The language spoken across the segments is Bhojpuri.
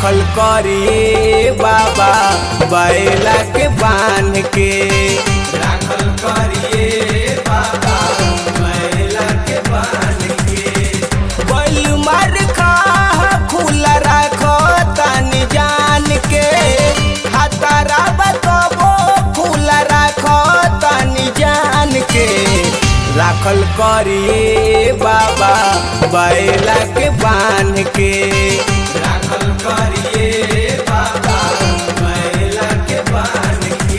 राखल करिए बाबा बैला के बांध के राखल करिए बाबा बैला के बांध के बैल मार खा खुला राखो तनी जान के हातारा बतबो खुला राखो तनी जान के राखल करिए बाबा बैला के बांध के राखल करिए बाबा बैला के बांध के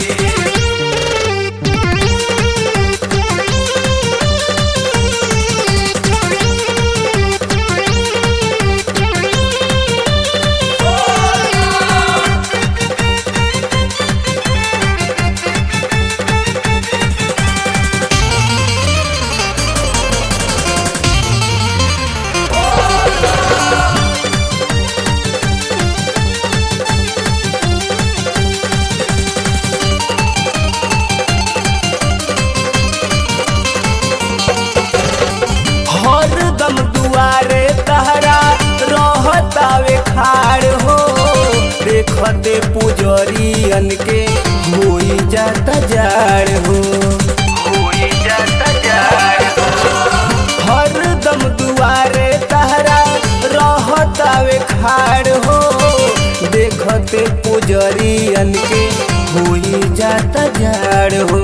हरदम दुआरे तहरा रहतावे खाड़ हो देखते पुजरियन के होई जाता जाड़ हो होई जाता जाड़ हो हरदम दुआरे तहरा रहतावे खाड़ हो देखते पुजरियन के होई जाता जाड़ हो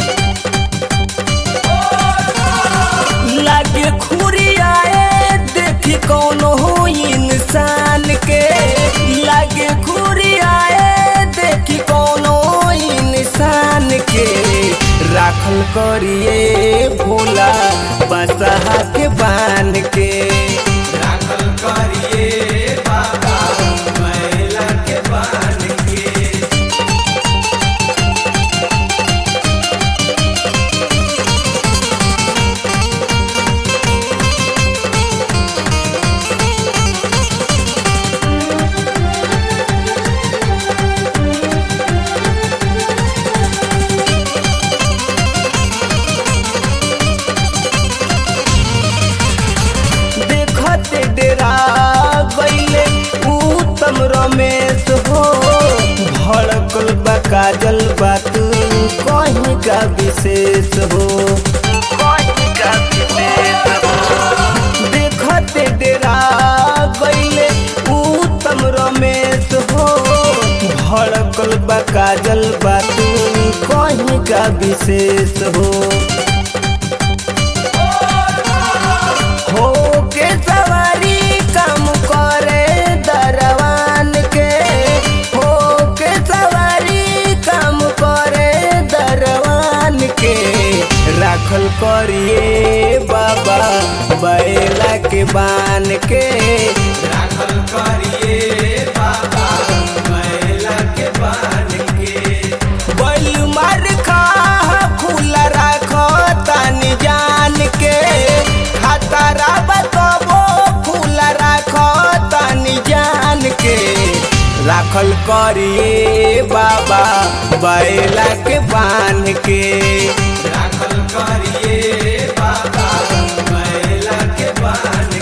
लागे खुरियाए देखी कौन हो इंसान के लागे खुरियाए देखी कौन हो इंसान के राखल करिए भोला बसहा के बांध के राखल करिए बाबा मैला के बांध के देखते डेरा गईले उत्तम रमेश हो भड़कल बा काजल बात कहीं का विशेष हो कहीं का विशेष हो देखते डेरा गईले उत्तम रमेश हो भड़कल बा काजल बात कहीं का विशेष हो हो के सवारी काम करे दरवान के हो के सवारी काम करे दरवान के राखल करिए बाबा बैला के बान के राखल करिए बाबा बैला के बान के बैल मार खा खुला राखो तनी जान के खतरा बतबो खुला राखो तनी जान के राखल करिए बाबा बैला के बांध के राखल करिए बाबा बैला के बांध